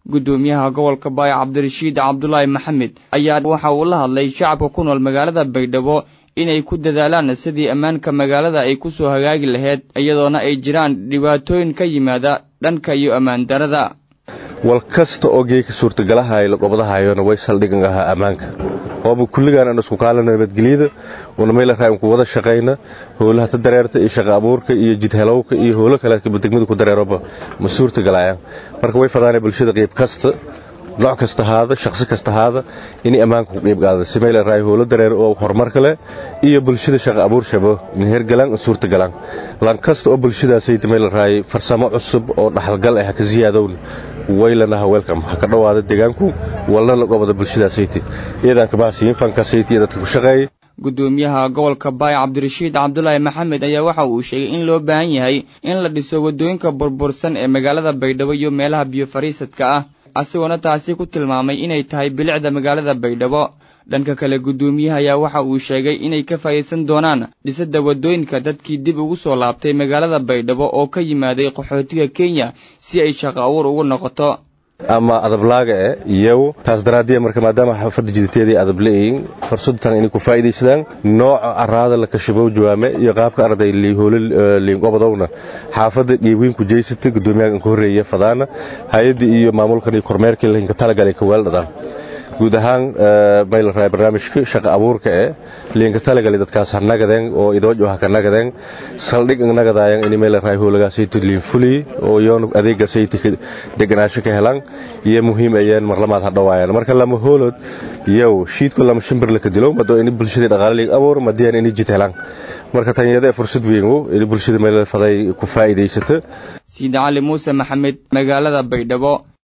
guddoomiyaha gobolka baay cabdirashiid cabdulaahi maxamed ayaa waxa uu la hadlay shacabka ku nool magaalada baydhabo inay ku dadaalaan sidii ammaanka magaalada ay ku soo hagaagi lahayd iyadoona ay jiraan dhibaatooyin ka yimaada dhanka iyo ammaan darada wal kasta oo geeka suurtagalahay la qobadahayona way saldhigan ahaa ammaanka ooba kulligaan aan isku kaalana nabadgelyada una mayla raay ku wada shaqayna howlaha ta dareerta iyo shaqa abuurka iyo jidhelowka iyo howlo kale degmada ku dareeroba ma suurtagalayaan marka way fadaanay bulshada qayb kasta nooc kasta haada shakhsi kasta haada inay ammaanka ku qayb qaadada si mayla raay howlo dareer oo horumar kale iyo bulshada shaqa abuur shabo in hergalaan suurtagalaan lan kasta oo bulshadaasay mayla raay farsamo cusub oo dhaxalgal ah ka ziyaadowna waylanaha welcome ha ka dhowaada deegaanku walna la qobada bulshadaasayte iyadanka baasiyin fankasayte iyo dadka ku shaqeeya guddoomiyaha gobolka baay cabdirashiid cabdulaahi maxamed ayaa waxa uu sheegay in loo baahan yahay in la dhiso waddooyinka burbursan ee magaalada baydhabo iyo meelaha biyo fariisadka ah asigoona taasi ku tilmaamay inay tahay bilicda magaalada baydhabo dhanka kale guddoomiyaha ayaa waxa uu sheegay inay ka faa'iidsan doonaan dhisidda waddooyinka dadkii dib ugu soo laabtay magaalada baydhabo oo ka yimaaday qaxootiga kenya si ay shaqo abuur ugu noqoto ama adablaaga e iyagu taas daraaddiya marka maadaama xaafadda jiditeedii adab leeyihiin fursadtan inay ku faa'iidaysadaan nooca araada la kashabow jawaame iyo qaabka arday liihoolo liinqobadowna xaafadda dhiibweyn ku jeysata guddoomiyaha ka horreeya fadaana hay-addii iyo maamulkan iyo kormeerkii lahinka talagalay ka weeldhadaan guud ahaan mayla raay barnaamijka shaqa abuurka ee liinka talagali dadkaas ha nagadeen oo idoojo ha ka nagadeen saldhig nagadaayan in mayla raay hoolagaasayto liinfuli oo yoon adeegasayti deganaasho ka helaan iyo muhiim ayeen marlamaad ha dhawaayaan marka lama hoolod yow shiidku lama shimbir laka dilo mado in bulshadii dhaqaale liig abuur madiyaan in jid helaan marka tanyada fursad weyn in bulshada mayla faday ku faa'iidaysato siida cali muuse maxamed magaalada baydhabo